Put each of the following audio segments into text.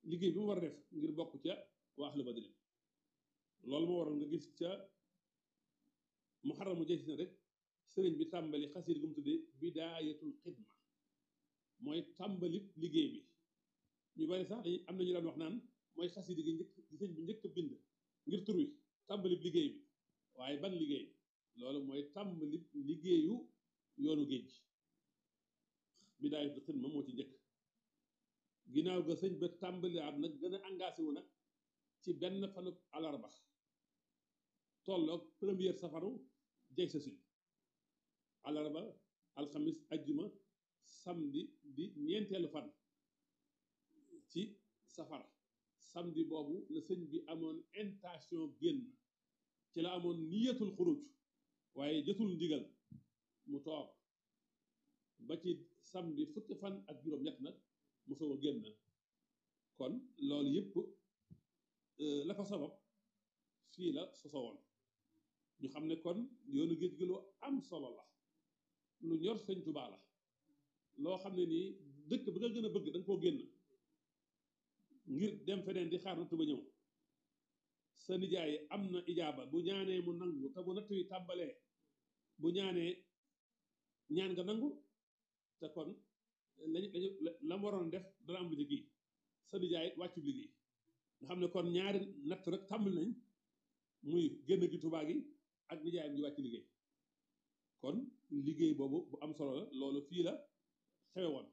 liggéey bi mu war a def ngir bokk ca waa ahlu badri loolu moo waral nga gis ca muharram mu jëy si rek sëriñ bi tàmbali xasir gu mu tuddee bidaayatul xidma mooy tàmbali liggéey bi ñu bari sax dañuy am na ñu daan wax naan mooy xasida gi njëkk gi sëñ bi njëkk a bind ngir tur wi tàmbali liggéey bi waaye ban liggéey loolu mooy tàmbali liggéeyu yoonu géej gi bidaayatul xidma moo ci njëkk ginnaaw ga sëñ ba tàmbali at nag gën a engagé wu nag ci benn fanu alarba tolloog première safaru jay sa sin alarba alxamis ajjuma samedi di ñeenteelu fan ci safar samedi boobu la sëñ bi amoon intention génn ci la amoon niyatul xuruj waaye jotul ndigal mu toog ba ci samedi fukki fan ak juróom-ñett nag mu soog a génn kon loolu yëpp la ko sabab fii la soso woon ñu xam ne kon yoonu géej gi lu am solo la lu ñor sëñ Tuubaa la loo xam ne nii dëkk bi nga gën a bëgg da nga koo génn ngir dem feneen di xaar nattu ba ñëw sa nijaay am na ijaaba bu ñaanee mu nangu te bu natt yi tàmbalee bu ñaanee ñaan nga nangu te kon lañu lañu la mu waroon def dana am lu ci kii sa nijaay wàccu liggéey nga xam ne kon ñaari natt rek tàmbali nañ muy génn gi Tuubaa gi ak nijaayam ji wàcc liggéey kon liggéey boobu bu am solo la loolu fii la xewe woon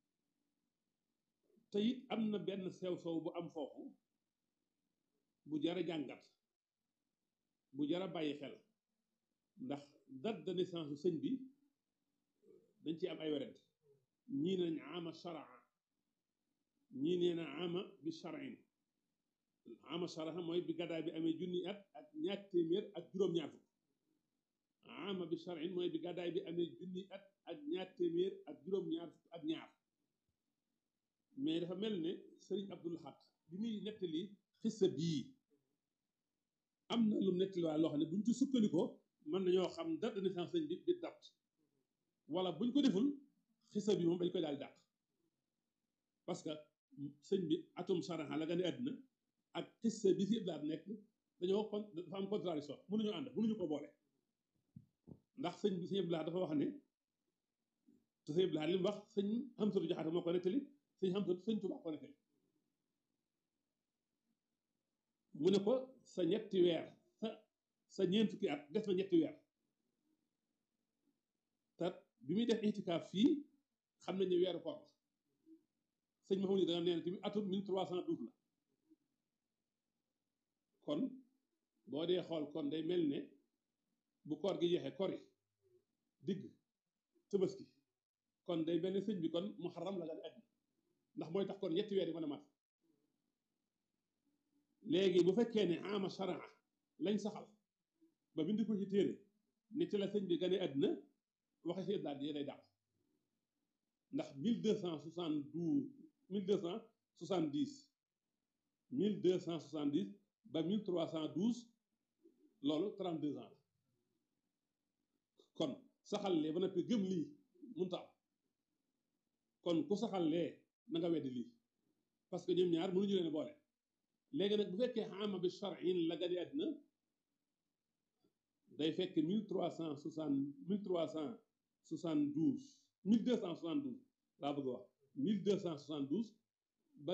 te it am na benn sew sow bu am foofu bu jara jàngat bu jara bàyyi xel ndax date de naissance sëñ bi dañ ci am ay werent ñii nañ ama sharaa ñii nee na ama bi sharain ama sharaa mooy bi gàddaay bi amee junni at ak ñaar téeméer ak juróom-ñaar fukk ama bi sharain mooy bi gàddaay bi amee junni at ak ñaar téeméer ak juróom-ñaar fukk ak ñaar mais dafa mel ne sëriñ Abdul Ahad bi muy nettali xissa bii am na lu nettali waaye loo xam ne buñ ci sukkandikoo mën nañoo xam date de naissance sëñ bi bi date wala buñ ko deful xissa bi moom dañ koy daal dàq parce que sëñ bi atum saraxa la gane àddina ak xissa bi si iblaat nekk dañoo kon dafa am contradiction mënuñu ànd mënuñu ko boole ndax sëñ bi sëñ iblaat dafa wax ne te sëñ iblaat li mu wax sëñ Hamsatu Jaxate moo ko nettali sëñ Hamsatu sëñ Tuubaa ko nettali mu ne ko sa ñetti weer sa sa ñeent fukki at des na ñetti weer te bi muy def itikaaf fii xam nañu weeru koor la sëñ Mahamadou da nga nee na tamit atum 1312 la kon boo dee xool kon day mel ne bu koor gi jeexee kori digg tëbaski kon day mel ne sëñ bi kon muharram la gane àddina ndax mooy tax kon ñetti weer yi mën a mat léegi bu fekkee ne ama sharaa lañ saxal ba bind ko ci téere ne ci la sëñ bi gane àddina waxe si daal yi day dàq ndax 1272 1270 1270 ba 1312 loolu 32 ans la kon saxal lee ba noppi gëm lii mënta am kon ku saxal lee na nga weddi lii parce que ñoom ñaar mënuñu leen boole léegi nag bu fekkee ama bi charin la gane àddina day fekk 1360 1372 1272 laa bëgg a wax 1272 ba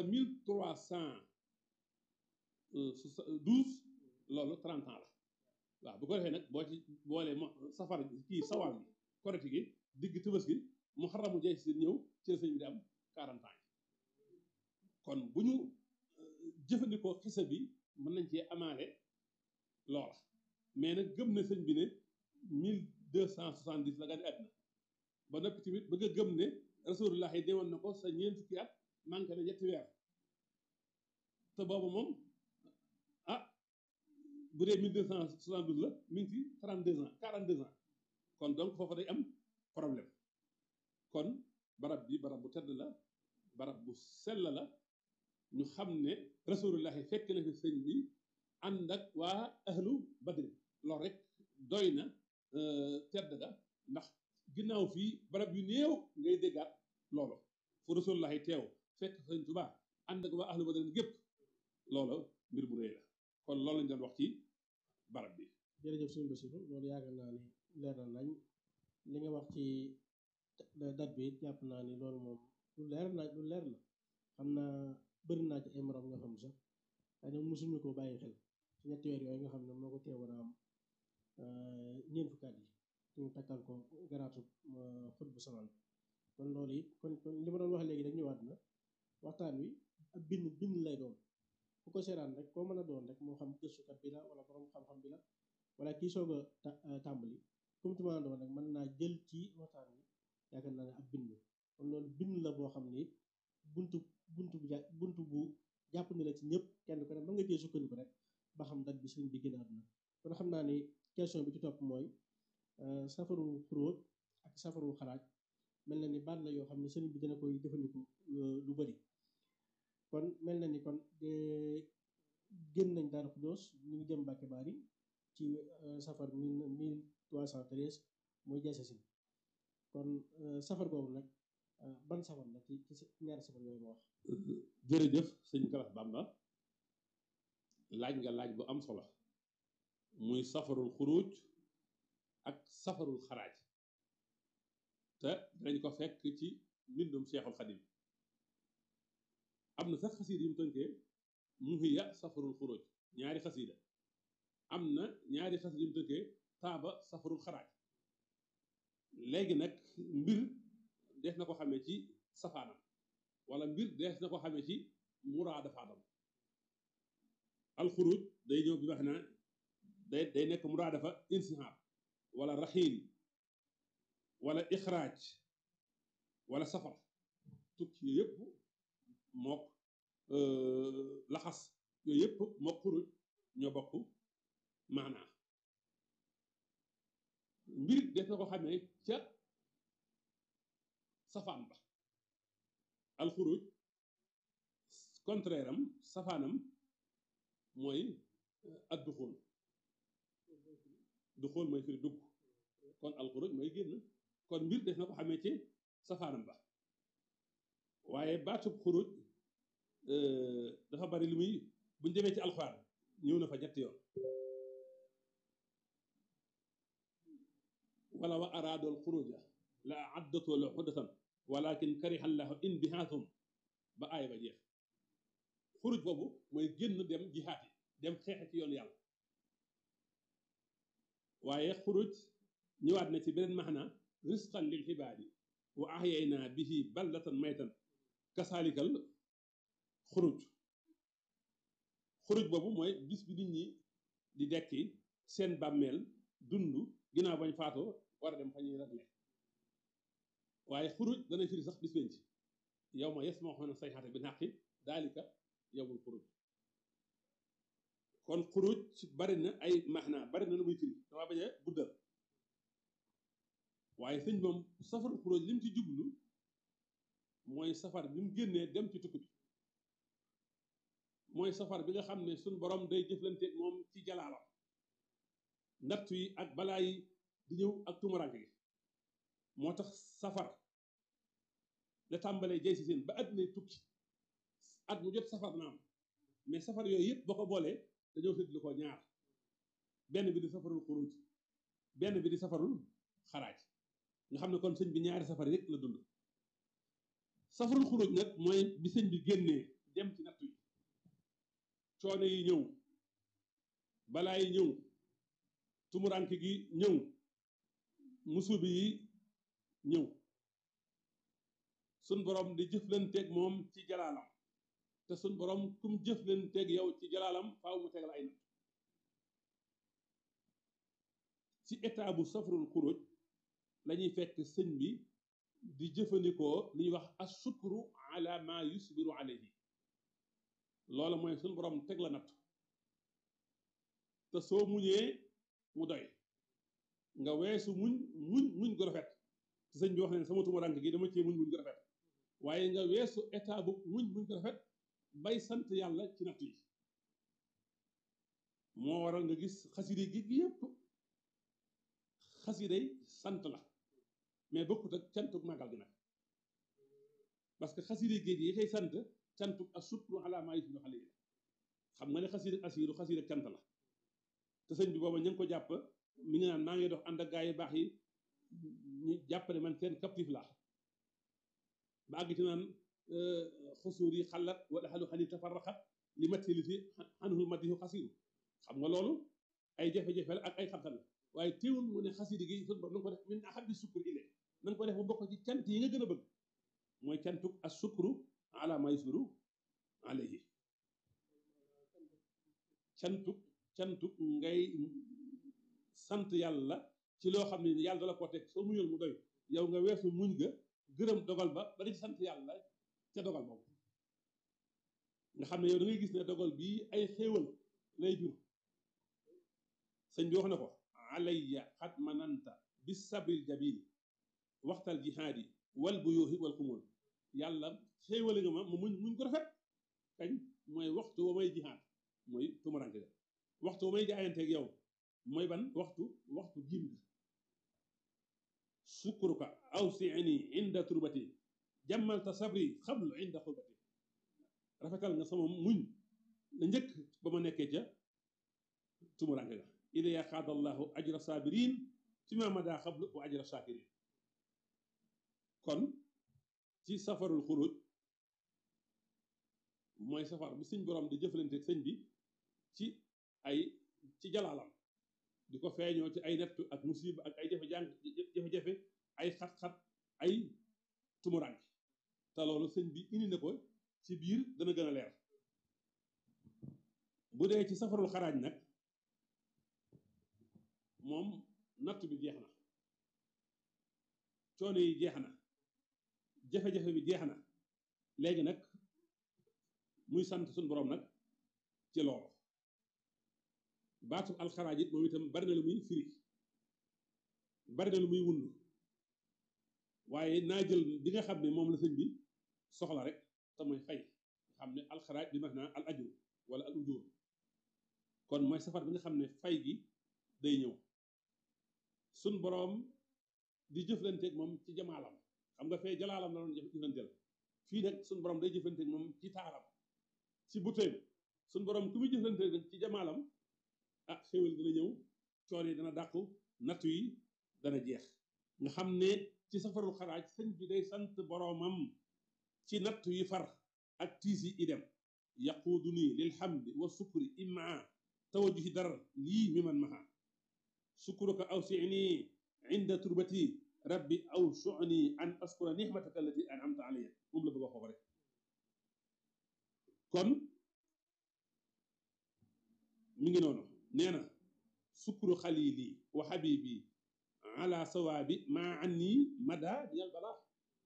1312 loolu 30 ans la waaw bu ko defee nag boo ci boolee mo safar kii sawal bi korite gi digg tëbës gi mu xaramu jeex si ñëw ci la sëñ bi di am 40 ans kon bu ñu jëfandikoo xisa bi mën nañ cee amaale loola mais nag gëm na sëñ bi ne 1270 la gane àddina ba noppi tamit bëgg a gëm ne rasulullah yi demoon na ko sa ñeent fukki at manqué na ñetti weer te boobu moom ah bu dee 1272 la mi ngi ci 32 ans 42 ans kon donc foofu day am problème kon barab bi barab bu tedd la barab bu sell la ñu xam ne rasulullah yi fekk na fi sëñ bi ànd ak waa ahlu badri loolu rek doy na tedd ga ndax ginnaaw fii barab yu néew ngay déggaat loolu fu rasulullahi teew fekk sëñ Tuubaa ànd ak waa ahlu badar gépp loola mbir bu rëy la kon loolu lañ doon wax ci barab bi jërëjëf suñu Basiru loolu yaakaar naa ni leer na nañ li nga wax ci dat bi jàpp naa ni loolu moom lu leer na lu leer la xam naa bëri naa ci ay morom nga xam sax xëy na mosuñu ko bàyyi xel ci ñetti weer yooyu nga xam ne moo ko teewoon a am ñeent fukkaat yi ñu takkal ko garaatu xut bu samaan kon loolu it kon kon li ma doon wax léegi rek ñëwaat na waxtaan wi ab bind bind lay doon ku ko seeraan rek koo mën a doon rek moo xam gëstukat bi la wala borom xam-xam bi la wala kii soog a tàmbali comme tu ma doon rek mën naa jël ci waxtaan wi yaakaar naa ne ab bind kon loolu bind la boo xam ne it buntu buntu bu buntu bu jàpp ni la ci ñëpp kenn ko ne mën nga cee sukkandiku rek ba xam dat bi sëriñ bi gën a àdduna kon xam naa ni question bi ci topp mooy safaru xuróoj ak safaru xaraaj mel na ni baat la yoo xam ne sëriñ bi dina koy jëfandiku lu bari kon mel na ni kon de génn nañ Daaru Xudoos ñu ngi jëm Mbàkke Baari ci safar mille trois cent treize mooy jasasin kon safar boobu nag ban safar la ci ci ñaari safar yooyu ma wax jërëjëf sëñ Galas Bamba laaj nga laaj bu am solo muy safarul xuruj ak safarul xaraaj te dinañ ko fekk ci mbindum Seexul Xadim am na sax xasiida yi mu tënkee muhiya safarul xuruj ñaari xasiida am na ñaari xasiida yi mu tënkee taaba safarul xaraaj léegi nag mbir dees na ko xamee ci safaanam wala mbir dees na ko xamee ci muraadafaatam alxuruj day ñëw bi wax na day day nekk muraadafa insihaab wala raxiil wala ixraaj wala safar tukki yooyu yëpp mook laxas yooyu yëpp mook xuruj ñoo bokk maanaa mbir des na ko xamee ca safaan ba alxuruj contraire am safaanam mooy ak duxóol duxóol mooy firi dugg kon alxuruj mooy génn kon mbir des na ko xamee ci safaanam ba waaye baatub xuruj dafa bari li muy buñ demee ci alxuraan ñëw na fa ñetti yoon wala wa araadul xuruja la addatu la xuddatan walakin kariha llahu inbihaathum ba aaya ba jeex xuruj boobu mooy génn dem jihaati dem xeexe ci yoon yàlla waaye xuruj ñëwaat na ci beneen maxna risqan lil xibaadi wa ahyayna bihi baldatan maytan kasaalikal xuruj xuruj boobu mooy bis bi nit ñi di dekki seen bàmmeel dund ginnaaw bañ faatoo war a dem fa ñuy ragle waaye xuruj dana firi sax bis penc yow ma yasmaxoona sayxaata bi naqi daalika yowmul xuruj kon xuruj bari na ay maxna bari na lu muy firi dama bañ a guddal waaye sëñ moom safaru xuruj li mu ci jublu mooy safar bi mu génnee dem ci tukki bi mooy safar bi nga xam ne suñ borom day jëflante moom ci jalaalam natt yi ak balaa yi di ñëw ak tumuranke gi moo tax safar la tàmbalee jay si seen ba àddina tukki at mu jot safar na am mais safar yooyu yëpp boo ko boolee dañoo séddlu ko ñaar benn bi di safarul xuruj benn bi di safarul xaraaj nga xam ne kon sëñ bi ñaari safar rek la dund safarul xuruj nag mooy bi sëñ bi génnee dem ci natt yi coono yi ñëw balaa yi ñëw tumuranke gi ñëw musubi yi ñëw sun borom di jëflanteeg moom ci jalaalam te sun borom kum jëflanteeg yow ci jalaalam faaw mu tegal ay natt ci état bu safarul xuruj lañuy fekk sëñ bi di jëfandikoo li ñuy wax asukru ala ma yusbiru alayhi loola mooy sun borom teg la natt te soo muñee mu doy nga weesu muñ muñ muñ gu rafet te sëñ bi wax ne sama tumuranke gi dama cee muñ muñ gu rafet waaye nga weesu état bu muñ muñ gu rafet bay sant yàlla ci natt yi moo waral nga gis xaside gi yépp xasiday sant la mais bokkut ak cantuk màggal gi nag parce que xaside géej yi kay sant cantuk ak sukru ala maa yusbihu xale yi xam nga ne xasiid ak asiiru xasiid ak cant la te sëñ bi booba ñu ngi ko jàpp mi ngi naan maa ngi dox ànd ak gaa yi baax yi ñu jàpp ne man seen captif la ba àgg ci naan xusuur yi xalat wala xalu xani tafarraqat li matti li fi xanuhul madihu xasiiru xam nga loolu ay jafe-jafe la ak ay xam-xam la waaye teewul mu ne xasiidi gi sun borom na nga ko def min ahabbi sukkur ile na nga ko def mu bokk ci cant yi nga gën a bëgg mooy cantuk as sukru ala ma yusbiru alayhi cantuk cantuk ngay sant yàlla ci loo xam ne yàlla dala ko teg soo muñoon mu doy yow nga weesu muñ ga gërëm dogal ba ba di sant yàlla ca dogal boobu nga xam ne yow da ngay gis ne dogal bii ay xéewal lay jur sëñ bi wax na ko alayya xat mananta bis sabril jabil waxtal jihaadi wal buyuuhi wal xumul yàlla xéewale nga ma ma muñ muñ ko rafet kañ mooy waxtu wa may jihaad mooy tumuranke ga waxtu wa may jaayanteeg yow mooy ban waxtu waxtu jiim gi sukkuruka aw siini inda turbati jàmmalta sabri xablu inda xurbati rafetal nga sama muñ la njëkk ba ma nekkee ca tumuranke ga ilaya xaadallahu ajra sabirin fi ma mada xablu wa ajra shakirin kon ci safarul xuruj mooy safar bi suñ borom di jëflante sëñ bi ci ay ci jalaalam di ko feeñoo ci ay nettu ak musiba ak ay jafe-jàng jafe-jafe ay xat-xat ay tumuranke te loolu sëñ bi indi na ko ci biir dana gën a leer bu dee ci safarul xaraaj nag moom natt bi jeex na coono yi jeex na jafe-jafe bi jeex na léegi nag muy sant suñu borom nag ci loolu baatu alxaraaj it moom itam bari na lu muy firi bari na lu muy wund waaye naa jël bi nga xam ne moom la sëñ bi soxla rek te mooy fay nga xam ne alxaraaj bi max naa al ajur wala al ujur kon mooy safar bi nga xam ne fay gi day ñëw suñ boroom di jëflanteeg moom ci jamaalam xam nga fee jalaalam la doon jëflanteel fii nag suñ boroom day jëflanteeg moom ci taaram ci butéem suñ boroom ku muy jëflanteeg ci jamaalam ah xéwal dina ñëw coon yi dana dàqu nattu yi dana jeex nga xam ne ci safarul xaraaj sëñ bi day sant boroomam ci nattu yi far ak tiis yi idem yaquudu nii lil hamdi wa sukri immaa tawajjuhi dar lii mi man maha sukruka aw sini inda turbati rabbi aw shu'ni an askura nihmataka allati an'amta alayya moom la bëgg a xoox rek kon mi ngi noonu nee na sukru xalili wa habibi ala sawaabi maa anni mada diyal balaa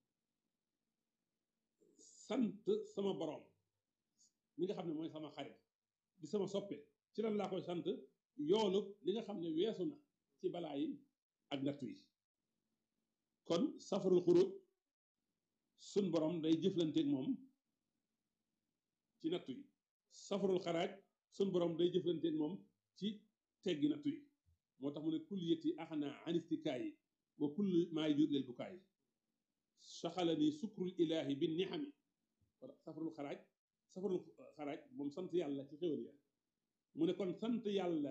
sant sama borom mi nga xam ne mooy sama xarit di sama soppe ci lan laa koy sant yoolu li nga xam ne weesu na ci balaa yi ak nattu yi kon safarul xuruj sun borom day jëflanteeg moom ci nattu yi safarul xaraaj sun borom day jëflanteeg moom ci teggi nattu yi moo tax mu ne kulliyati axna anistikaayi wa kulli maa yujur lil bukaayi saxalani sukrul ilahi bi nixami safarul xaraaj safarul xaraaj moom sant yàlla ci xéwal ya mu ne kon sant yàlla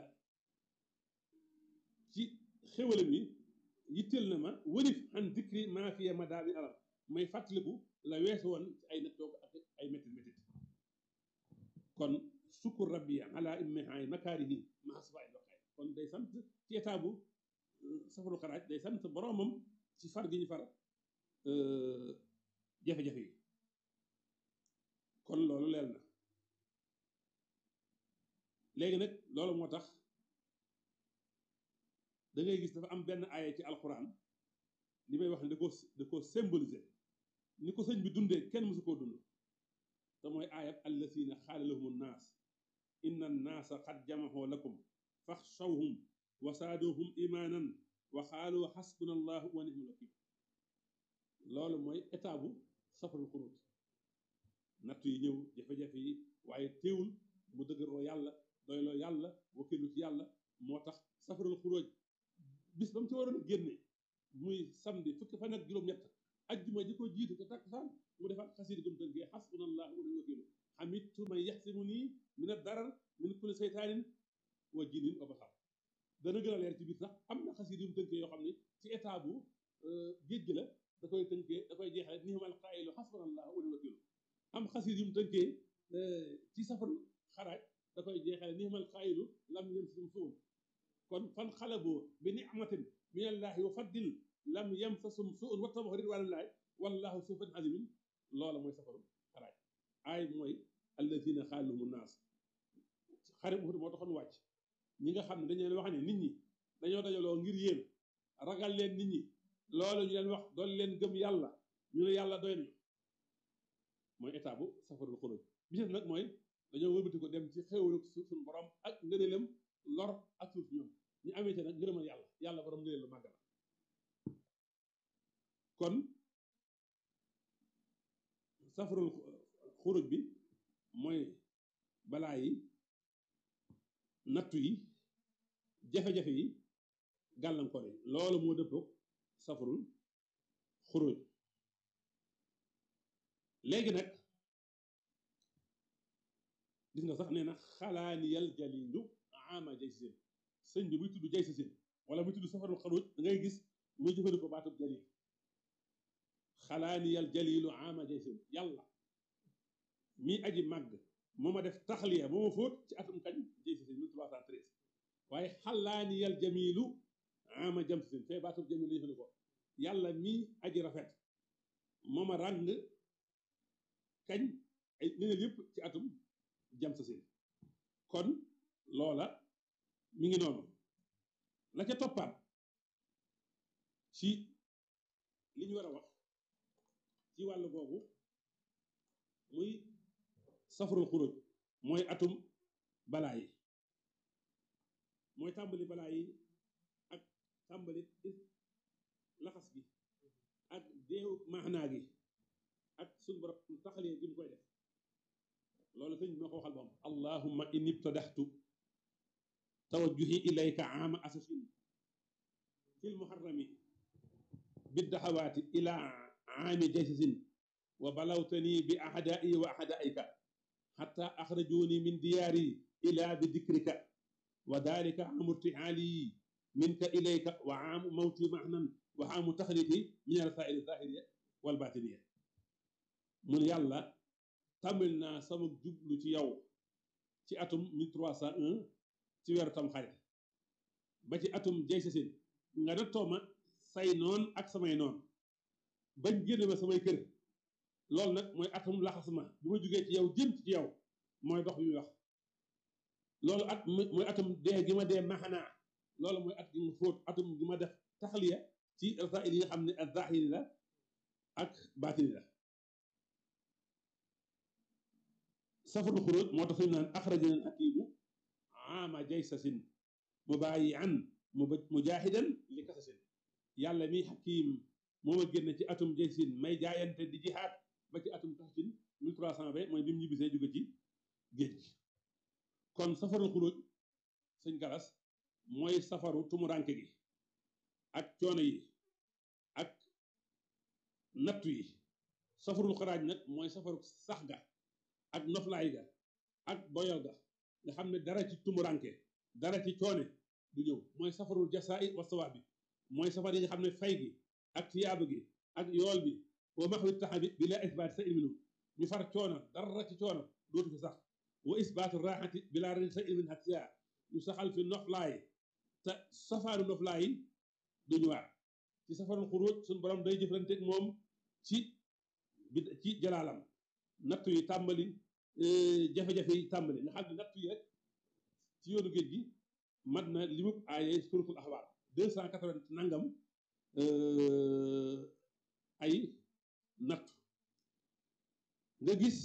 ci xéwalam yi yitteel na ma wërif an dikri maa fiya ma daa bi alam may fàttaliku la weesu woon ci ay nattoog ak ay métit métit kon sukkur rabbi ala immihaay makaarihi maa safaay doxaay kon day sant ci état bu safaru xaraaj day sant boroomam ci far gi ñu far jafe-jafe yi kon loolu leel na léegi nag loolu moo tax da ngay gis dafa am benn aaya ci alxuraan li may wax ne da ko da ko symboliser ni ko sëñ bi dundee kenn mësu koo dund te mooy aayat allasina xaala lahum nnaas inna nnaasa qad jamaxoo lakum faxshawhum wa saaduhum imaanan wa xaalu xasbuna allahu wa nihmal wakil loolu mooy état bu safarul xuruj natt yi ñëw jafe-jafe yi waaye teewul mu dëgëroo yàlla doyloo yàlla wakilu ci yàlla moo tax safarul xuruj bis ba mu ci waroon a génne muy samedi fukki fan ak juróom-ñett ajjuma ji ko jiitu te takkusaan mu defaat xasiid gum tënkee xasbuna allahu wa nihmal wakil man yaxsimu nii min ad-darar min kulli seytaanin wa jinin wa basar dana gën a leer ci biir sax am na xasiid yu mu tënkee yoo xam ne ci état bu géej gi la da koy tënkee da koy jeexale ni'mal qaa'ilu hasbunallahu wa ni'mal wakiilu am xasiid yu mu tënkee ci safaru xaraaj da koy jeexale ni'mal qaa'ilu lam yamsasum suun kon fan xalabu bi ni'matin minallahi wa faddil lam yamsasum suun wattabahu ridwaanallahi wallahu zu fadlin aziim loola mooy safaru xaraaj aay mooy allazina xaalahumu naas xare Uhud moo taxoon wàcc ñi nga xam ne dañu leen wax ne nit ñi dañoo dajaloo ngir yéen ragal leen nit ñi loolu ñu leen wax doon leen gëm yàlla ñu ne yàlla doy nañu mooy état bu safarul xuruj bi ci nag mooy dañoo wëlbati ko dem ci xéewlu suñu borom ak ngëneelam lor ak suuf ñoom ñu amee ci nag ngërëmal yàlla yàlla borom ngëneel lu màgg la kon safarul xuruj bi mooy balaa yi nattu yi jafe-jafe yi gàllankoor yi loolu moo dëppoog safarul xuruj léegi nag gis nga sax nee na xalaaniyal jalilu ama jay si seen sëñ bi muy tudd jay si seen wala muy tudd safarul xuruj da ngay gis muy jëfandikoo baatub jalil xalaaniyal jalilu ama jay seen yàlla mii aji màgg moo ma def taxliya moo ma fóot ci atum kañ jay si seen 1313 waaye xalaaniyal jamilu ama jam si seen fee baatub jamil la jëfandikoo yàlla mii aji rafet moo ma ràng kañ ay neneen yëpp ci atum jam sa seen kon loola mi ngi noonu la ca toppaat ci li ñu war a wax ci wàll boobu muy safarul xuruj mooy atum balaa yi mooy tàmbali balaa yi ak tàmbali laxas gi ak deew maanaa gi ak suñu borom taxalee gi mu koy def loolu sëñ bi moo ko waxal boom allahumma inni ibtadaxtu tawajjuhi ilayka aama asasin fil muharrami biddaxawaati ila aami jaysasin wa balawtani bi ahdaai wa ahdaika xatta axrajuni min diyaari ila bi dikrika wa dalika aamu irtihaali minka ilayka wa aamu mawti mahnan wa aamu taxliti min alrasaili zahiriya wal batiniya mun yàlla tàmbali naa sama jublu ci yow ci atum 1301 ci weeru tam xarit ba ci atum jay sa sin nga nattoo ma say noon ak samay noon bañ génne ma samay kër loolu nag mooy atum laxas ma bi ma jógee ci yow jëm ci yow mooy dox bi muy wax loolu at mooy atum dee gi ma dee maxanaa loolu mooy at gi ma fóot atum gi ma def taxliya ci rasail yi nga xam ne ak zahiri la ak baatini la safarul xuruj moo tax ñu naan axrajana hakimu ama jaysasin mubaayian mujaahidan li kasasin yàlla mi hakim moo ma génne ci atum jaysin may jaayante di jihaad ba ci atum kasasin 1320 mooy bi mu ñibbisee jóge ci géej gi kon safarul xuruj sëñ galas mooy safaru tumuranke gi ak coono yi ak nattu yi safarul xaraaj nag mooy safaru sax ga ak noflaay ga ak boyal ga nga xam ne dara ci tumuranke dara ci coone du ñëw mooy safarul jasaay wa sawaab bi mooy safar yi nga xam ne fay gi ak tiyaaba gi ak yool bi wa maxwi taxabi bi la isbaati sa ilminu ñu far coono dara ci coono dootu fi sax wa isbaatu raaxati bi laa ren sa ilmin hatiya ñu saxal fi noflaay te safaaru noflaay yi du ñëwaat ci safarul xuruj suñu borom day jëflanteeg moom ci bi ci jalaalam nattu yi tàmbali jafe-jafe yi tàmbali nga xam ne nattu yi rek ci yoonu géej gi mat na li mu aaye suratul axbaar deux cent quatre-vingt nangam ay nattu nga gis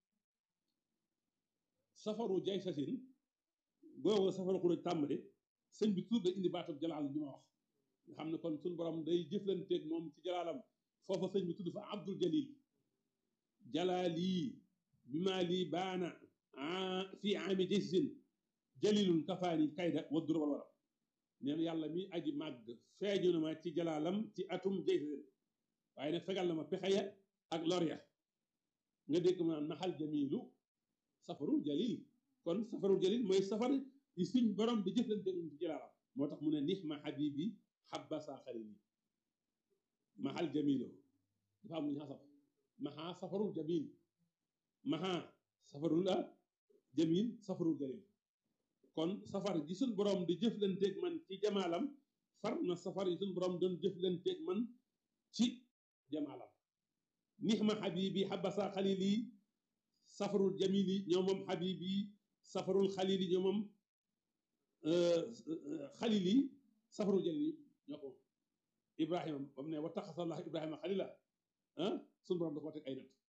safaru jay sasin boobu safaru xuruj tàmbali sëñ bi tur da indi baatab jalaal bi ma wax nga xam ne kon suñu borom day jëflanteeg moom ci jalaalam foofa sëñ bi tudd fa abdul jalil jalaali bi maa lii baana fii aami jaysin jalilun kafaani kayda wa dura wal waram nee na yàlla mi aji màgg feeñu na ma ci jalaalam ci atum jaysin waaye nag fegal na ma pexe ya ak lor ya nga dégg ma naxal jamilu safarul jalil kon safarul jalil mooy safar yi suñ borom di jëflante ñu ci jëlaalam moo tax mu ne nixma habibi habasa xalili mahal jamilo dafa am lu ñu xasaf maha safarul jamil maha safarul la jamil safarul jalil kon safar ji suñ borom di jëflanteeg man ci jamaalam far na safar yi suñ borom doon jëflanteeg man ci jamaalam nixma habibi habasa xalili safarul jamili ñoo moom habibi safarul xalili ñoo moom xalili safarul jalili ñoo ko ibrahima ba mu ne wa taxasallah ibrahima xalila ah suñu borom da ko teg ay natt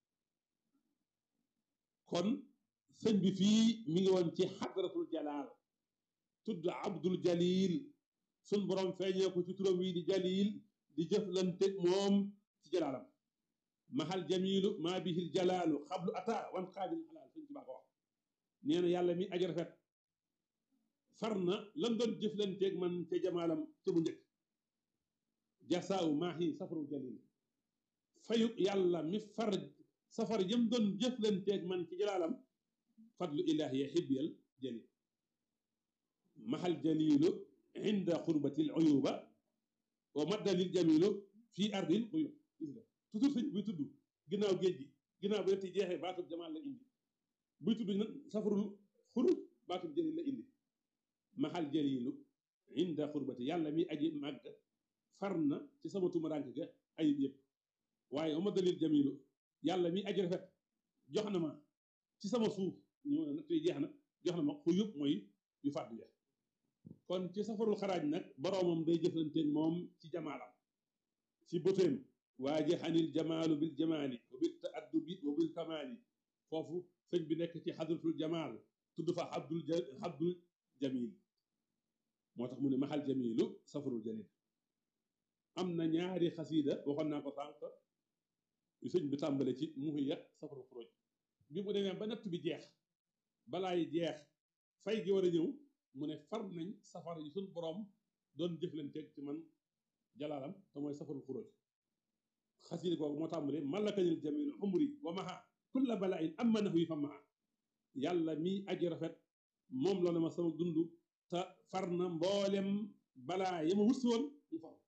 kon sëñ bi fii mi ngi woon ci xadratul jalaal tudd abdul jalil suñ borom feeñee ko ci turam wi di jalil di jëflanteeg moom ci jalaalam mahal jamilu maa bihil jalaalu xablu ata wan xaadil xalaal sëñ Tuubaa ko wax nee na yàlla mi aji rafet far na lam doon jëflanteeg man ca jamaalam ca bu njëkk jasaaw maahi safarul jalil fayu yàlla mi far safar yam doon jëflanteeg man ci jalaalam fadlu ilahi ya xibyal jalil mahal jalilu inda xurbatil uyuba wa maddalil jamilu fii ardil uyub gis nga toujours sëñ buy tudd ginnaaw géej gi ginnaaw bi ti jeexee baatub jamaal la indi buy tudd nag safarul xurub baatub jalil la indi mahal jalilu inda xurbati yàlla mi aji màgg far na ci sama tumarank ga ayib yëpp waaye wa maddalil jamilu yàlla mi aji rafet jox na ma ci sama suuf ñëw na nag tey jeex na jox na ma xuyub mooy yu fàddu ya kon ci safarul xaraaj nag boroomam day jëflanteen moom ci jamaalam ci bëteem waaje xanil jamaalu bil jamaali wa bil taaddubi wa bil kamaali foofu sëñ bi nekk ci xadratul jamaal tudd fa abdul abdul jamil moo tax mu ne maxal jamilu safarul jalil am na ñaari xasiida waxoon naa ko sànq yu sëñ bi tàmbale ci muhiya safarul xuruj bi mu demee ba natt bi jeex balaay jeex fay gi war a ñëw mu ne far nañ safar yi suñ borom doon jëflanteeg ci man jalaalam te mooy safarul xuruj xasiida googu moo tàmbale malakanil jamil umri wa maha kulla balaa in amma nahu yi fa maha yàlla mi aji rafet moom la ma sama dund te far na mboolem balaa ya ma wut si woon mu far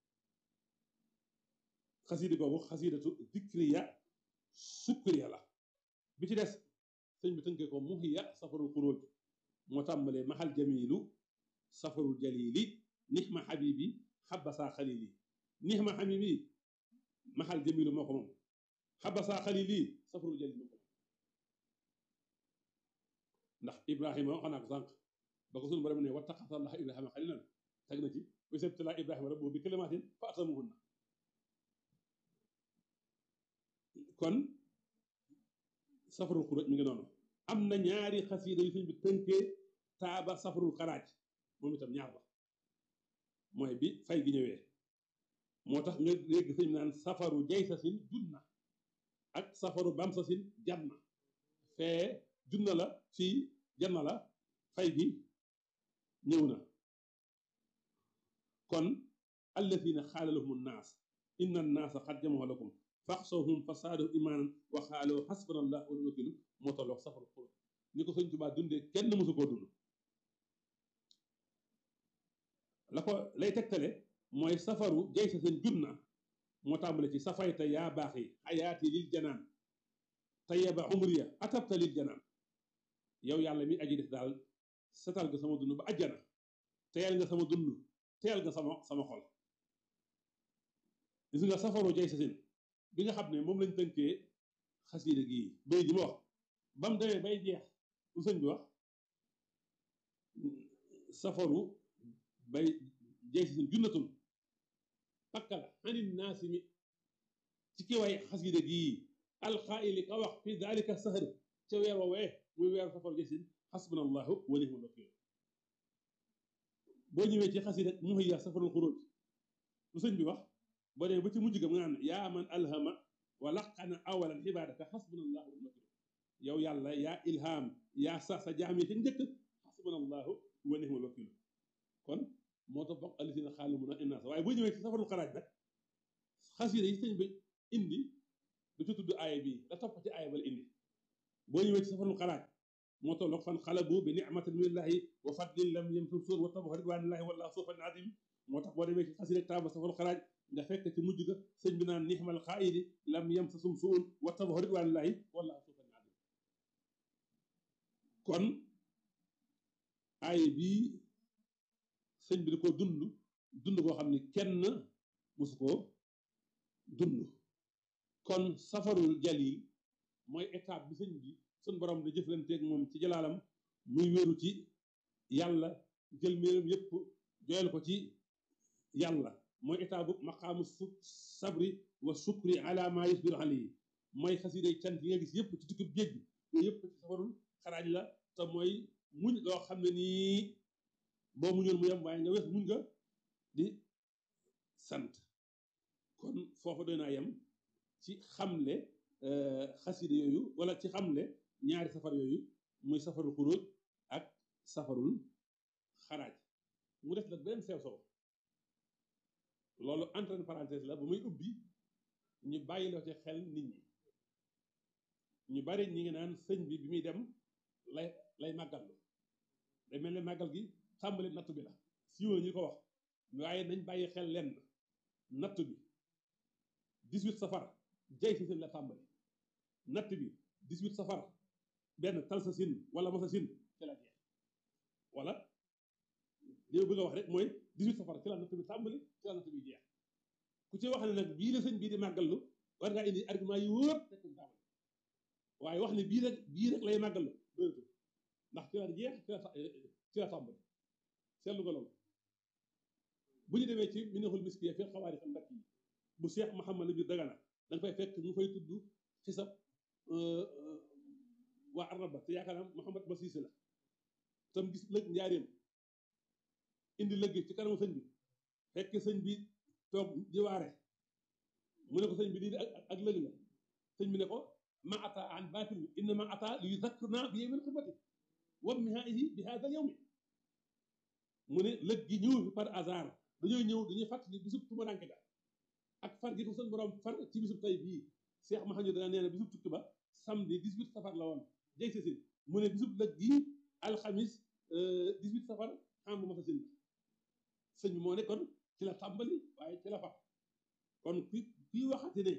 xasiida googu xasiidatu dikriya sukriya la bi ci des sëñ bi tënkee ko muhiya safarul xuruj moo tàmbalee mahal jamilu safarul jalili nixma xabibi xabasa xalili nixma xabibi mahal jamilu moo ko moom xabasa xalili safarul jalili moo ko moom ndax ibrahima wax naa ko sànq ba ko sunu borom ne wattaqasallah ibrahima xalilan teg na ci wasabtala ibrahima rabbuhu bi kalimatin fa atamuhunna kon safarul xuruj mi ngi noonu am na ñaari xasiida yu sëñ bi tënkee taaba safarul xaraaj moom itam ñaar la mooy bi fay gi ñëwee moo tax nga dégg sëñ naan safaru jaysasin junna ak safaru bamsasin janna fee junna la fii janna la fay gi ñëw na kon allazina xaala lahum nnaas inna nnaasa xad jamahu lakum faxsawhum fa saadahum imaanan wa xaaloo xasbana allah wa ni'mal wakiil moo tolloog safaru xuruj ni ko sëñ Tuubaa dundee kenn mësu koo dund la ko lay tegtale mooy safaru jay sa seen junna moo tàmbale ci safayta yaa baax yi xayaati lil janaan tayyaba umriya atabta lil janaan yow yàlla mi aji def daal setal nga sama dund ba ajjana teyal nga sama dund teyal nga sama sama xol gis nga safaru jay sa seen bi nga xam ne moom lañ tënkee xasiida gii bay ji ma wax ba mu demee bay jeex lu sëñ bi wax safaru bay jeex si junnatul pakka la xanit naasi mi ci ki way xasiida gii alxaayili ka wax fi dalika sahar ca weer woowee muy weer safaru jeex sin xasbuna allahu wa nihmal wakiil boo ñëwee ci xasiida muhiya safarul xuruj lu sëñ bi wax boo demee ba ci mujj ga mu naan yaa man alhama wa laqana awalan xibaadaka xasbunallahu wa ni'mal yow yàlla yaa ilham yaa sax sa jaam yi ca njëkk xasbunallahu wa ni'mal wakiil kon moo tax bokk alisina xaalu mun a innaas waaye boo ñëwee ci safarul xaraaj nag xasida yi sëñ bi indi du ci tudd aaya bii da topp ci aaya ba la indi boo ñëwee ci safarul xaraaj moo tolloog fan xalabu bi ni'matin minallahi wa fadlin lam yamsum suur wa tabaxu ridwanillahi wallahu sufan adim moo tax boo demee ci xasida taaba safarul xaraaj nga fekk ci mujj ga sëñ bi naan nixmal xaayidi lam yamsasum suun wa tabaxu ridwanillahi wallahu sufan adim kon aay bii sëñ bi da ko dund dund koo xam ne kenn mosu koo dund kon safarul jalil mooy étape bi sëñ bi suñ borom da jëflanteeg moom ci jalaalam muy wéeru ci yàlla jël méeram yépp joyal ko ci yàlla mooy étape bu maqaamu su sabri wa sukri ala ma yusbiru alayhi mooy xasiday cant yi nga gis yépp ci tukkib géej gi yooyu yépp ci safarul xaraaj la te mooy muñ loo xam ne nii boo muñoon mu yem waaye nga wes muñ nga di sant kon foofa doy naa yem ci xamle xasida yooyu wala ci xamle ñaari safar yooyu muy safarul xuruj ak safarul xaraaj mu def nag beneen sew sow loolu entre parenthèse la bu muy ubbi ñu bàyyi loo ci xel nit ñi ñu bari ñi ngi naan sëñ bi bi muy dem lay lay màggal day mel ne màggal gi tàmbali natt bi la siiw na ñu ko wax waaye nañ bàyyi xel lenn natt bi 18 safar jay si seen la tàmbali natt bi 18 safar benn tal sa sin wala masa sin ci la jeex wala li ma bëgg a wax rek mooy 18 safar ci la natt bi tàmbali ci la natt bi jeex ku ci wax ne nag bii la sëñ bii di màggallu war ngaa indi argument yu wóor fekk tàmbali waaye wax ne bii rek bii rek lay màggallu doyatu ndax ci la jeex ci la ci la tàmbali seetlu nga loolu bu ñu demee ci minexul miskiya fi xawaari xam ndakk yi bu Cheikh Mouhamad Lamine Dagana da nga fay fekk mu fay tudd xisab waa araba te yaakaar naa Mouhamad ba Siise la tam gis lëg njaareem indi lëgg ci kanamu sëñ bi fekk sëñ bi toog di waare mu ne ko sëñ bi lii ak lëg la sëñ bi ne ko ma ata an baatil inna ma ata li yuzakkirna bi yawmil qiyaamati wa mihaihi bi hada yawmi mu ne lëg gi ñëw fi par hasard dañoo ñëw dañuy fàttali bisub tumaranke ga ak far gi ko seen borom far ci bisub tey bii Cheikh Mahamadou danga nee na bisub tukki ba samedi 18 safar la woon jay sa sin mu ne bisub lëg gi alxamis 18 safar xam bu ma sa sin la sëñ bi moo ne kon ci la tàmbali waaye ci la far kon ki kii waxati ne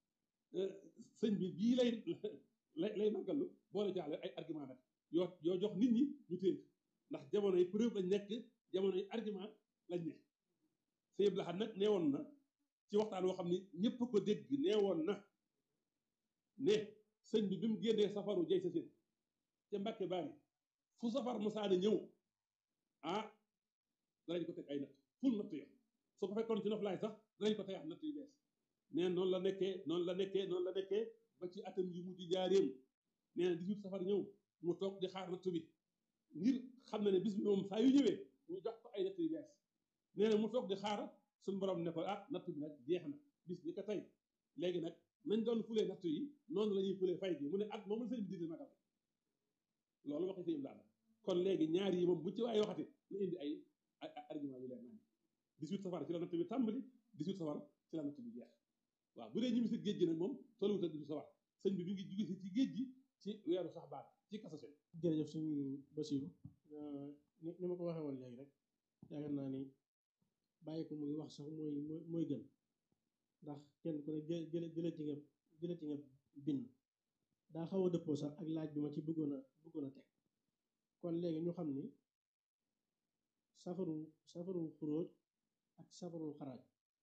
sëñ bi bii lay lay lay màggalu boole jaale ay argument nag yoo yoo jox nit ñi ñu téye ndax jamono yi preuve lañ nekk jamono yi argument lañ nekk sëñ Abdou Lahad nag neewoon na ci waxtaan woo xam ni ñëpp ko dégg neewoon na ne sëñ bi bi mu génnee safaru jay sa sin ca Mbàkke Baari fu safar musaana ñëw ah danañ ko teg ay natt ful natt yo su ko fekkoon ci noflaay sax danañ ko tegaat natt yu bees nee noonu la nekkee noonu la nekkee noonu la nekkee ba ci atam yu mujj jaareem nee na 18 safar ñëw mu toog di xaar natt bi ngir xam na ne bis bi moom saa yu ñëwee ñu jox ko ay natt yu bees nee na mu toog di xaar suñu borom ne ko ah natt bi nag jeex na bis ni ko tey léegi nag nañ doon fulee natt yi noonu la ñuy fulee fay gi mu ne at moom la sëñ bi dindi magal loolu waxi sëñ daal kon léegi ñaar yi moom bu ci waaye waxati na indi ay argument yu leer nañ 18 safar ci la natt bi tàmbali 18 safar ci la natt bi jeex waaw bu dee ñu si géej gi nag moom tolluwut ak 18 safar sëñ bi mi ngi jóge si ci géej gi ci weeru sax baat ci kasase jërëjëf suñu Basiru ni ni ma ko waxee woon léegi rek yaakaar naa ni bàyyi ko muy wax sax mooy mooy gën ndax kenn ku ne jë jële jële ci nga jële ci nga bind daa xaw a dëppoo sax ak laaj bi ma ci bëggoon a bëggoon a teg kon léegi ñu xam ni safaru safarul xuróoj ak safarul xaraaj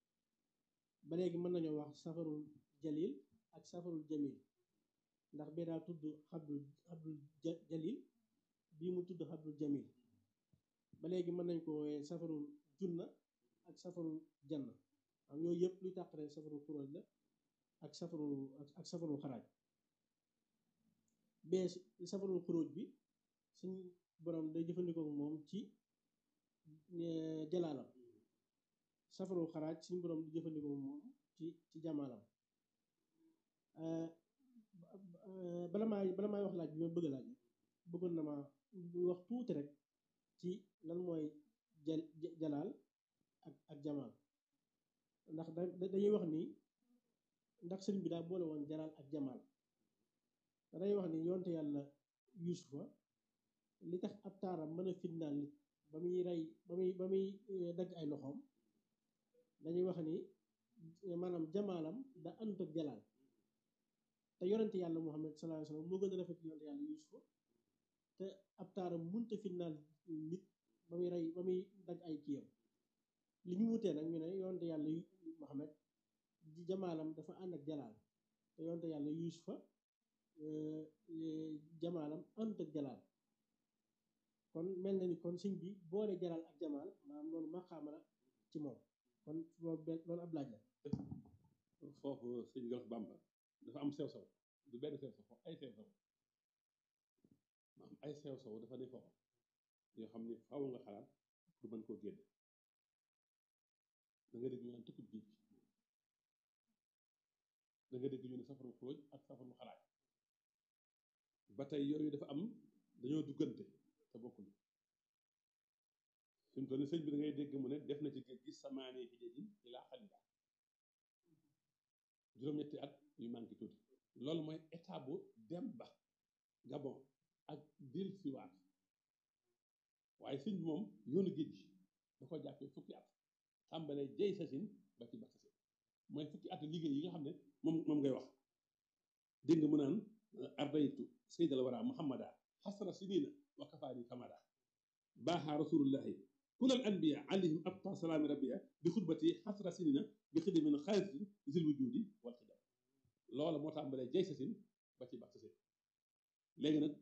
ba léegi mën nañoo wax safarul jalil ak safarul jamil ndax bee daa tudd xabdul xabdul jalil bii mu tudd xabdul jamil ba léegi mën nañ ko wooyee safarul junna ak safarul janna am yooyu yëpp luy tàqare safarul xuróoj la ak safarul ak safarul xaraaj bee safarul xuróoj bi suñ borom day jëfandikoo moom ci jalaalam safarul xaraaj suñ borom di jëfandikoo moom ci ci jamaalam bala maa bala maay wax laaj bi ma bëgg a laaj bëggoon na ma wax tuuti rek ci lan mooy jal jalaal ak ak jamaal ndax da dañuy wax ni ndax sëriñ bi daa boole woon jalaal ak jamaal day wax ni yoonte yàlla yuusufa li tax ab taaram mën a fitnaal nit ba muy rey ba muy ba muy dagg ay loxoom dañuy wax ni maanaam jamaalam da àndut ak jalaal te yonente yàlla muhammad sallallahu alayhi wasallam moo gën a rafet yonente yàlla yuusufa te ab taaram munta fitnaal nit ba muy rey ba muy dagg ay kiyam li ñu wutee nag ñu ne yonente yàlla muhammad jamaalam dafa ànd ak jalaal te yonente yàlla yuusufa jamaalam àndut ak jalaal kon mel na ni kon sëñ bi boole jalaal ak jamaal maanaam loolu maqaama la ci moom kon loolu ab laaj la foofu sëñ Gallas Bamba dafa am sew sew du benn sew sew foofu ay sew sew maanaam ay sew sew dafa ne foofu yoo xam ne faaw nga xalaat pour mën koo génne da nga dégg ñu naan tukkib géej da nga dégg ñu ne safaru xóoj ak safaru xalaat ba tey yooyu dafa am dañoo duggante te bokkul fi mu toll ni sëñ bi da ngay dégg mu ne def na ci géej gi samaane hijajin ilaa xalida juróom-ñetti at yu manqué tuuti loolu mooy état bu dem ba Gabon ak dil siwaat waaye sëñ bi moom yoonu géej gi da ko jàppee fukki at tàmbalee jey sasin ba ci ba sasin mooy fukki at liggéey yi nga xam ne moom moom ngay wax dégg nga mu naan ardaytu saydal wara muhammada xasra sinina wa kafaani kamada baaxa rasulullahi kulal anbiya alayhim abqa salaami rabbiya bi xutbati xasra sinina bi xidimin xaalisin zil wujudi wal xidam loola moo tàmbalee jey sasin ba ci ba sasin léegi nag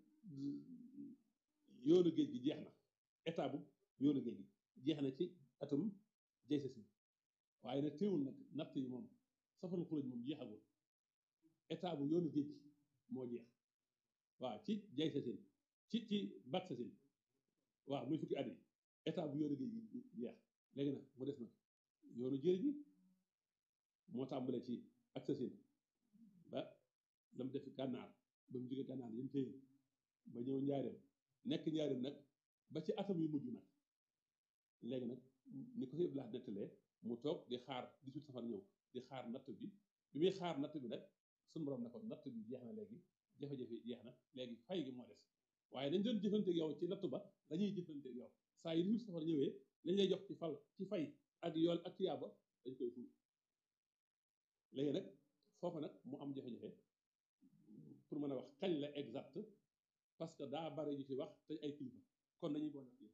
yoonu géej gi jeex na état bu yoonu géej gi jeex na ci atum jey sasin waaye nag teewul nag natt yi moom safaru xuruj moom jeexagul état bu yoonu géej gi moo jeex waaw ci jay sasin ci ci bat sasin waaw muy fukki at yi état bu yoonu géej gi jeex léegi nag mu des nag yoonu jër gi moo tàmbale ci ak sasin ba lam def gànnaar ba mu jóge gànnaar yëm téye ba ñëw njaareem nekk njaareem nag ba ci atam yu mujj nag léegi nag ni ko sëñ Blas nettalee mu toog di xaar 18 safar ñëw di xaar natt bi bi muy xaar natt bi nag suñu borom ne ko natt bi jeex na léegi jafe-jafe jeex na léegi fay gi moo des waaye dañ doon jëfanteeg yow ci natt ba dañuy jëfanteeg yow saa yi 18 safar ñëwee lañ lay jox ci fal ci fay ak yool ak tiyaaba dañ koy ful léegi nag foofu nag mu am jafe-jafe pour mën a wax kañ la exact parce que daa bari ñu ci wax te ay kilifa kon dañuy boole ak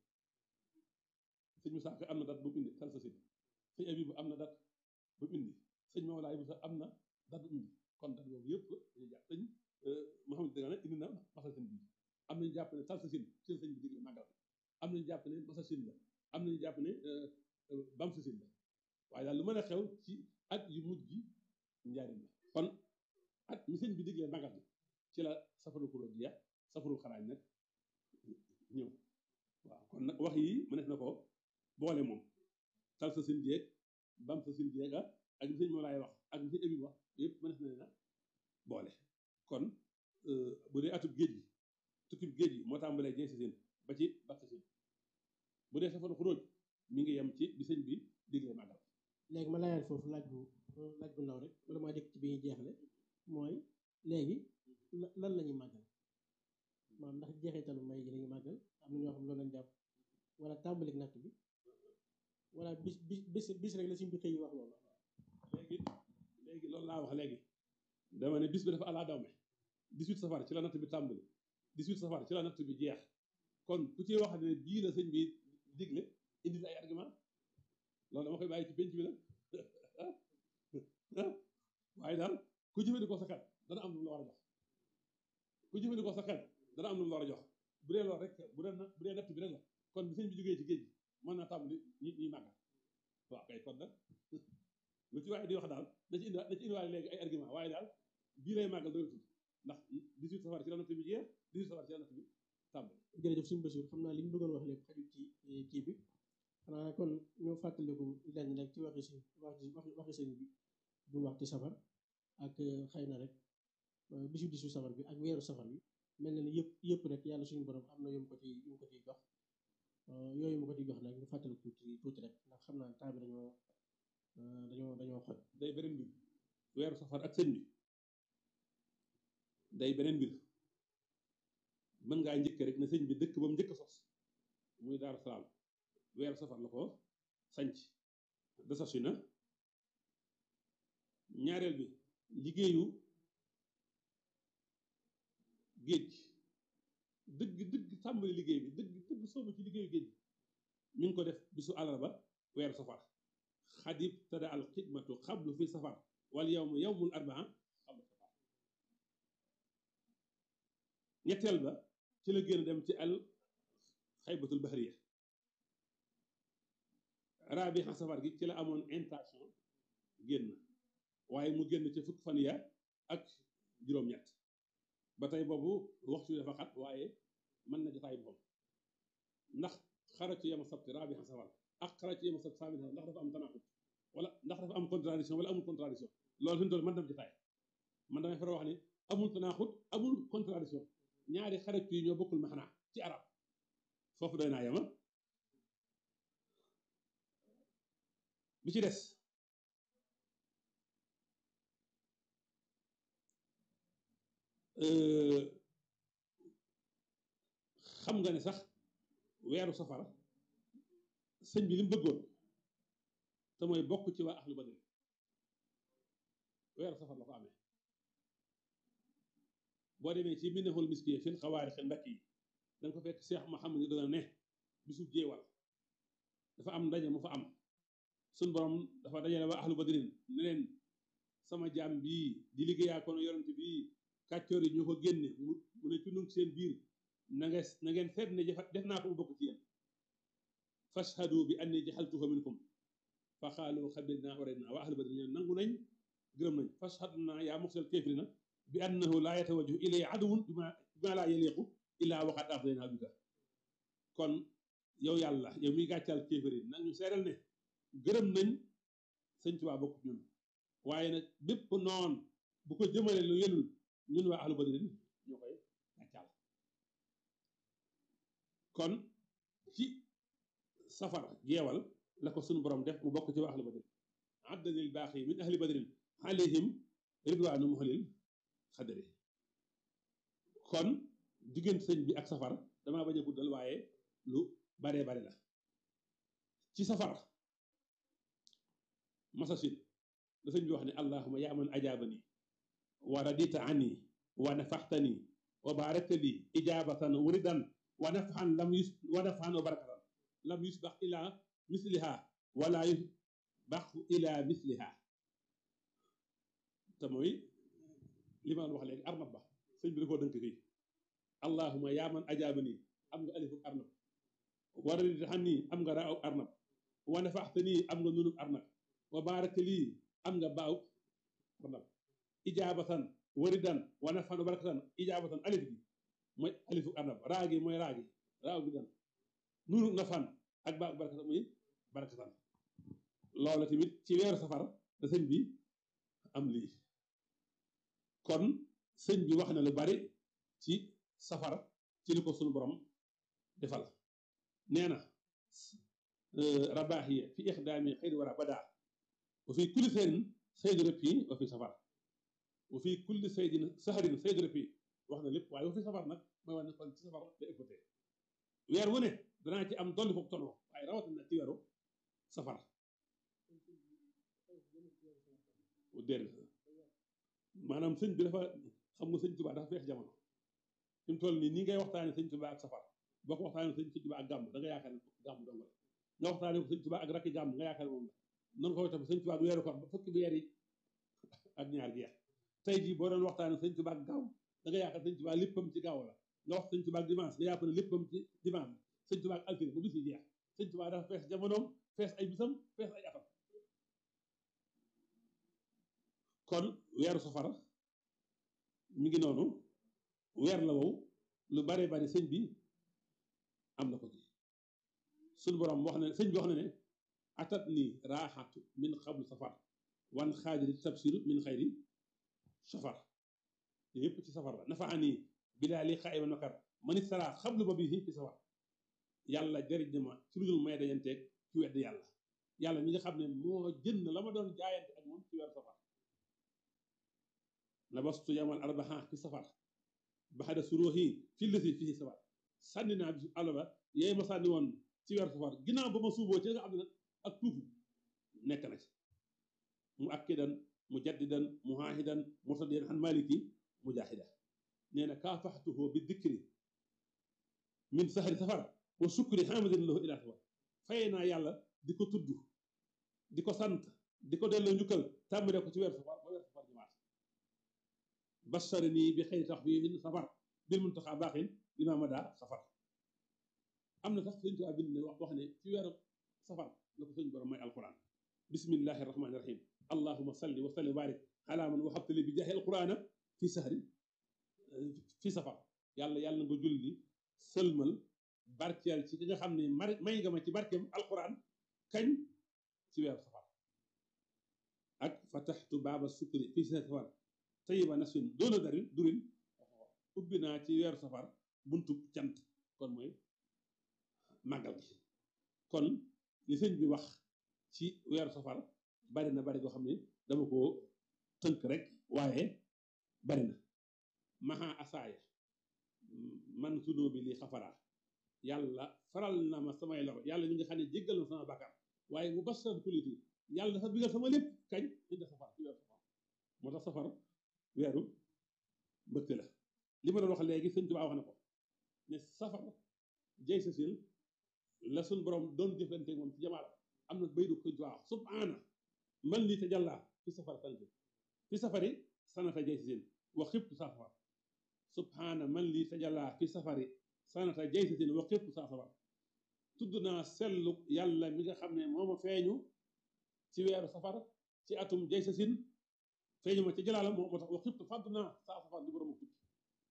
sëñ Moussa Ka am na date bu mu indi sal sa sëñ Abibu am na date bu mu indi sëñ Mawlaay Moussa am na date bu mu indi kon date boobu yëpp dañuy jàpp sëñ Mouhamed Dagana indi na masal seen bi am nañu jàpp ne sal sa sëñ ci sëñ bi digle màggal am nañu jàpp ne masal sëñ la am nañu jàpp ne bam sa sëñ la waaye daal lu mën a xew ci at yu mujj gi njaarim la kon at mi sëñ bi diglee màggal gi ci la safaru kuréel jeex safaru xaraaj nag ñëw waaw kon nag wax yi mënees na ko boole moom tal sa sin jeeg bam sa sin jeeg ak li sëñ moo laay wax ak li sëñ abi wax yëpp mënees na leen a boole kon bu dee atub géej gi tukkib géej gi moo tàmbalee jey sa sin ba ci bat sa sin bu dee safaru xuróoj mi ngi yem ci bi sëñ bi diglee màggal léegi ma laajal foofu laaj bu laaj bu ndaw rek bala maa dëkk ci bi ñuy jeexle mooy léegi lan la ñuy màggal maanaam ndax jeexitalu may gi la ñuy màggal am na ñoo xam loolu lañ jàpp wala tàmbalik natt bi wala bis bis bis bis rek la suñ bi xëy yi wax loolu léegi léegi loolu laa wax léegi dama ne bis bi dafa alaa dawme 18 safar ci la natt bi tàmbali 18 safar ci la natt bi jeex kon ku ci wax ne bii la sëñ bi digle indi ay argument loolu dama koy bàyyi ci penc bi nag waaye daal ku jëfandikoo sa xel dana am lu mu la war a jox ku jëfandikoo sa xel dana am lu mu la war a jox bu dee loolu rek bu dee bu dee natt bi rek la kon bi sëñ bi jógee ci géej gi mën naa tàmbali ñi ñuy màggal waaw kay kon nag lu ci waaye di wax daal da ci indi da ci indiwaale léegi ay argument waaye daal bii lay màggal doy tudd ndax 18 safar ci la natt bi jeex 18 safar ci la natt bi tàmbali jërëjëf suñu Basiir xam naa li ñu bëggoon wax lépp xajul ci kii bi xanaa kon ñoo fàttaliku lenn rek ci waxi si waxi waxi sëñ bi bu wax ci safar ak xëy na rek bisu disu safar bi ak weeru safar bi mel na ni yëpp yëpp rek yàlla suñu borom am na yu mu ko ci yu mu ko ciy jox yooyu mu ko ciy jox nag ñu fàttaliku tuuti tuuti rek ndax xam naa temps bi dañoo dañoo dañoo xoj day beneen mbir weeru safar ak sëñ bi day beneen mbir mën ngaa njëkk rek ne sëñ bi dëkk ba mu njëkk a sos muy Daaru Salaam weeru safar la ko sanc desasi na ñaareel bi liggéeyu géej dëgg dëgg tàmbali liggéey bi dëgg dëgg soobu ci liggéeyu géej mi ngi ko def bisu àllarba weeru safar xadib tada al xidmatu xablu fi safar wal yawmu yawmul arbaa xablu safar ñetteel ba ci la génn dem ci al xaybatul bahriya raabixa safar gi ci la amoon intention génn waaye mu génn ci fukk fan ya ak juróom-ñett ba tey boobu waxtu dafa xat waaye mën na jotaay boppam ndax xaratu yama sabti raabixa safar ak xaratu yama sabti saamin ndax dafa am tanaqut wala ndax dafa am contradiction wala amul contradiction loolu fi mu toll mën na jotaay man damay fara wax ne amul tanaqut amul contradiction ñaari xaratu yi ñoo bokkul maxnaa ci arab foofu doy naa yama bi ci des xam nga ne sax weeru safara sëñ bi li mu bëggoon te mooy bokk ci waa ahlu badri weeru safar la ko amee boo demee ci minahul miskiye fil xawaari xel ndakk yi da nga ko fekk Cheikh Mahamad ni dana ne bisu jéewal dafa am ndaje mu fa am suñ borom dafa dajale waa ahlu badrin ne leen sama jaam bii di liggéeyaa kono yorante bii kàccoor yi ñoo ko génne mu mu ne ci nun seen biir na nga na ngeen seet ne def naa ko mu bokk ci yéen fashhadu bi anni jaxaltuhu minkum fa xaalu xabirna waradna waa ahlu badrin ñoom nangu nañ gërëm nañ fashhad naa yaa muxsal kéefirina bi annahu laa yatawajjahu ilay aduwun bima bima laa yaliqu illaa waxaat afdaynaa bika kon yow yàlla yow miy gàccal kéefiri nag ñu seeral ne gërëm nañ sëñ Tuubaa bokk ñun waaye nag bépp noon bu ko jëmale lu yelul ñun waa ahlu badrin ñoo koy gàccal kon ci safar jeewal la ko suñu borom def mu bokk ci waa ahlu badrin addalil baaxi min ahli badrin alayhim ridwaanu muhlil xadari kon diggante sëñ bi ak safar damaa bañ a guddal waaye lu baree bare la ci safar masasin da sëñ bi wax ne allahuma yaa man ajaabani wa radita ani wa nafaxtani wa barakta li ijabatan wuridan wa nafxan lam yus wa nafxan wa barakatan lam yusbax ila misliha wala yusbax ila misliha te mooy li ma wax léegi arnab ba sëñ bi da koo dënk fii allahuma yaa man ajaabani am nga alifu arnab wa radita ani am nga raaw arnab wa nafaxtani am nga nunub arnab wa barakta lii am nga baaw arnab ijaabatan waridan wa nafan wa barakatan ijaabatan alif gi mooy alifu arnab raa gi mooy raa gi raaw gi dan nunu nafan ak baaw barakatan muy barakatan loola tamit ci weeru safar da sëñ bi am lii kon sëñ bi wax na lu bari ci safar ci li ko sunu borom defal nee na rabaaxiya fi ixdaami xëyri wara badaa wa fi kulli seyrin saydu rëppi wa fi safar wa fi kulli saydin saharin saydu rëppi wax na lépp waaye wa fi safar nag mooy wane kon ci safar la ëppate weer wu ne danaa ci am dolli foofu tonoo waaye rawatina ci weeru safar déedéet maanaam sëñ bi dafa xam nga sëñ Tuubaa dafa feex jamono fi mu toll nii nii ngay waxtaane sëñ Tuubaa ak safar boo ko waxtaane sëñ Tuubaa ak gàmm da nga yaakaar ne gàmm dong la nga waxtaane ko sëñ Tuubaa ak rakki gàmm nga yaakaar ne moom la noonu ko tam sëñ Tuubaa ak weeru koor ba fukki weer yi ak ñaar jeex tey jii boo doon waxtaane sëñ Tuubaa ak gaaw da nga yaakaar sëñ Tuubaa léppam ci gaaw la nga wax sëñ Tuubaa ak dimanche nga yaakaar ne léppam ci dimanche sëñ Tuubaa ak altine ba bis yi jeex sëñ Tuubaa dafa fees jamonoom fees ay bisam fees ay atam kon weeru safara mi ngi noonu weer la wow lu bare bari sëñ bi am na ko ci suñu borom wax na sëñ bi wax na ne atat ni raaxatu min xablu safar wan xaajiri tabsiru min xayri safar yëpp ci safar la nafa ani bilaa li xaa iman makar man istara xablu ba bii ci safar yàlla jëriñ na ma ci lu dul may dajanteeg ci wedd yàlla yàlla mi nga xam ne moo jënd la ma doon jaayante ak moom ci weeru safar labastu yamal arbaha ci safar baxada suróoxi fi lësi fii safar sànni naa bisu àllarba yooyu ma sànni woon ci weer safar ginnaaw ba ma suuboo ci nga xam ne nag ak tuufu nekk na ci mu akkidan mu jaddidan mu haahidan murtadiyan an maliki mujahida nee na kaafaxtuhu bi dikri min sahari safar wa sukri hamidan lahu ila safar faye naa yàlla di ko tudd di ko sant di ko delloo njukkal tàmbale ko ci weer safar ba weer safar jamaat bashari nii bi xëy tax bi safar bil muntaxa baaxin lima mada safar am na sax sëñ Tuubaa bind ne wax wax ne ci weeru safar la ko sëñ borom may alquran bismillahi rahmani rahim allahuma salli wa salli wa barik ala man waxabtali bi jaahi alqurana fi sahri fi safar yàlla yàlla nga julli sëlmal barkeel ci ki nga xam ne mar may nga ma ci barkeem alquran kañ ci weeru safar ak fataxtu baaba sukri fi safar tayiba nasfin doona darin durin ubbi naa ci weeru safar buntu cant kon mooy màggal gi kon li sëñ bi wax ci weeru safar bari na bari goo xam ne dama ko tënk rek waaye bari na maha asaaya man sunoo bi lii xafaraa yàlla faral na ma samay lor yàlla mi nga xam ne jéggal na sama bàkkaar waaye mu basal kuliti yàlla dafa bigal sama lépp kañ indi safar ci weeru safar moo tax safar weeru mbëkk la li ma doon wax léegi sëñ Tuubaa wax na ko ne safar jay sa sil la suñ borom doon jëflante moom ci jamaala am na bay du sëñ Tuubaa wax subhaana man lii te jàllaa fi safar sanati fi safari sanata jay sa sil wa xibtu saa safar subhaana man lii te jàllaa fi safari sanata jay sa sil wa xibtu saa safar tudd naa sellu yàlla mi nga xam ne moo ma feeñu ci weeru safar ci atum jay sa sin feeñu ma ci jalaala moo moo tax wa xibtu fàddu naa saa safar di borom tukki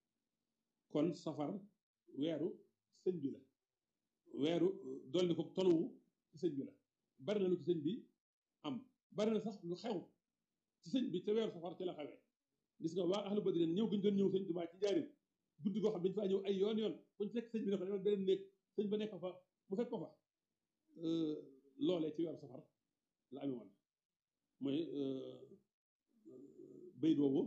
kon safar weeru sëñ bi la weeru dolli ko toluwu ci sëñ bi la bari na lu ci sëñ bi am bari na sax lu xew ci sëñ bi te weeru safar ci la xewee gis nga waa ahlu badrin ñëw gën doon ñëw sëñ Tuubaa ci njaarim guddi goo xam dañu faa ñëw ay yoon yoon buñ fekk sëñ bi ne ko demal beneen néeg sëñ ba nekk fa mu fekk ko fa loolee ci weeru safar la amee woon mooy béy boobu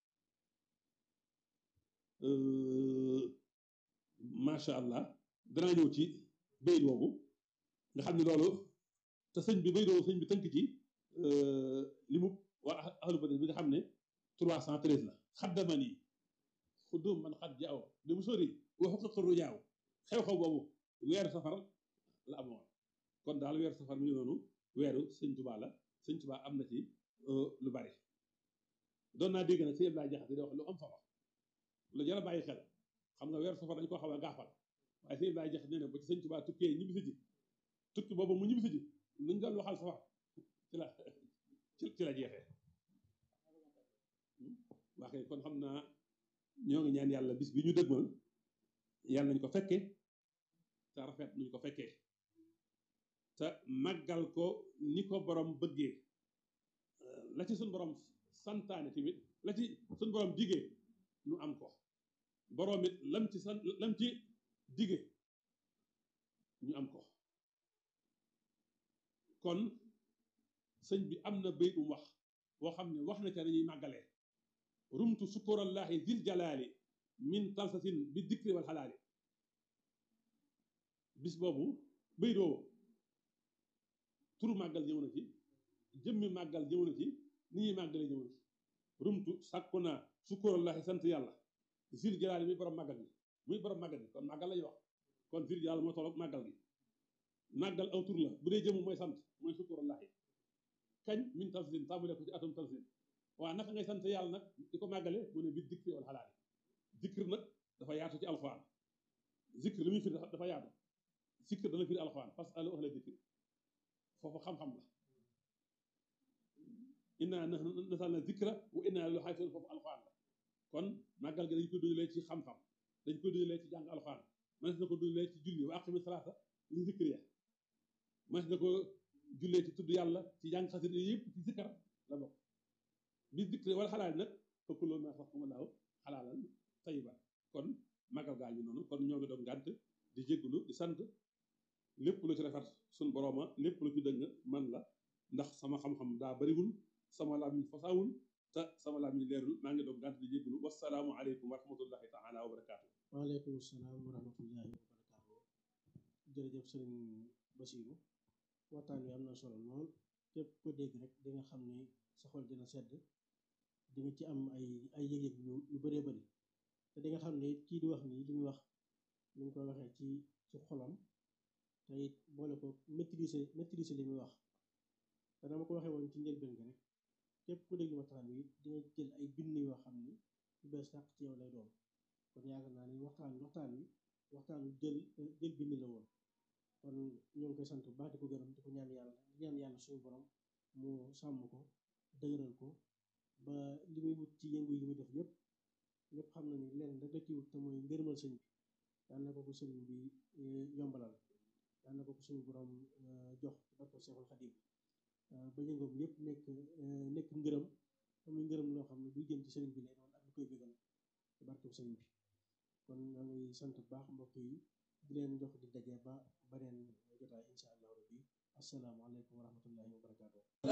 macha allah danaa ñëw ci béy boobu nga xam ne loolu te sëñ bi béy boobu sëñ bi tënk ci li mu waa ahlu badr bi nga xam ne 313 la xaddaman yi xuddum man xat jaaw li mu sori waxu ko xëru jaaw xew-xew boobu weeru safar la amoon kon daal weeru safar mi ngi noonu weeru sëñ Tuubaa la sëñ Tuubaa am na ci lu bari doon naa dégg nag sëñ Abdoulaye Jaxate di wax lu am solo lu jar a bàyyi xel xam nga weeru safar dañu ko xaw a gaafal waaye sëñ Abdoulaye Jaxate nee na ba ci sëñ Tuubaa tukkee ñibbisi ji tukki boobu mu ñibbisi ji luñ doon waxal safar ci la ci la jeexee waa kay kon xam naa ñoo ngi ñaan yàlla bis bi ñu dëgmal yàlla nañ ko fekke te rafet nuñ ko fekkee te màggal ko ni ko borom bëggee la ci suñ borom santaane tamit la ci suñ borom digee nu am ko borom it lam ci san lam ci digee ñu am ko kon sëñ bi am na béy um wax boo xam ne wax na ca nañuy màggalee rumtu sukurallahi zil jalaali min talsasin bi dikri wal xalaali bis boobu béy doo turu màggal ñëw na ci jëmmi màggal ñëw na ci ni ñuy màggalee ñëw na ci rumtu sàkku naa sukurallahi sant yàlla zil jalaali muy borom màggal gi muy borom màggal gi kon màggal lañuy wax kon zil jalaali moo tolloog màggal gi màggal aw tur la bu dee jëmu mooy sant mooy sukurallahi kañ min talsin tàmbale ko ci atum talsin waaw naka ngay sant yàlla nag di ko màggale mu ne bi dikri wal xalaali zikr nag dafa yaatu ci alxuraan zikr li muy firi dafa yaatu zikr dana firi alxuraan parce que alu ahla zikri foofu xam-xam la inna nasalna zikra wa inna lahu xaafisuun foofu alxuraan la kon màggal gi dañ koy dundalee ci xam-xam dañ koy dundalee ci jàng alxuraan mënees na ko dundalee ci julli wa aqimi salaata li zikri ya mënees na ko jullee ci tudd yàlla ci jàng xasida yëpp ci zikkar la bokk bi dikri wala xalaal nag fekk loolu ma sax kuma laaw xalaalan tayiban kon magal gaa ñu noonu kon ñoo ngi doon ngànt di jéggulu di sant lépp lu ci rafet suñ borooma lépp lu ci dëng man la ndax sama xam-xam daa bariwul sama làmmiñ fasaawul te sama laam yi leerul maa ngi doog gànt di jégalu wasalaamu aleykum wa rahmatullahi taala wa barakaatu waaleykum salaam wa rahmatullahi wa barakaatu jërëjëf sëriñ Basiru waxtaan wi am na solo lool képp ko dégg rek di nga xam ne sa xol dina sedd di nga ci am ay ay yëg-yëg yu yu bëree bëri te di nga xam ne kii di wax nii li muy wax ni nga ko waxee ci ci xolam te it boole ko maîtriser maîtriser li muy wax te dama ko waxee woon ci njëlbeen gi rek képp ku déglu waxtaan wi di nga jël ay bind yoo xam ni lu bees tàq ci yow lay doon kon yaakaar naa ni waxtaan waxtaan wi waxtaan jël jël bind la woon kon ñoo ngi koy sant bu baax di ko gërëm di ko ñaan yàlla di ñaan yàlla suñu borom mu sàmm ko dëgëral ko ba li muy wut ci yëngu yi muy def yépp ñëpp xam na ni lenn rek la ci wut te mooy ngërëmal sëñ bi yal na ko ko sëriñ bi yombalal yal na ko ko suñu borom jox ci barko Seexul Xadim ba yëngoom yépp nekk nekk ngërëm te muy ngërëm loo xam ne buy jëm ci sëriñ bi lay doon ak lu koy bëggal ci barko sëriñ bi kon ñoo ngi sant bu baax mbokk yi di leen jox di daje ba beneen jotaay insha allahu rabbi assalaamu aleykum wa rahmatullahi wa barakaatu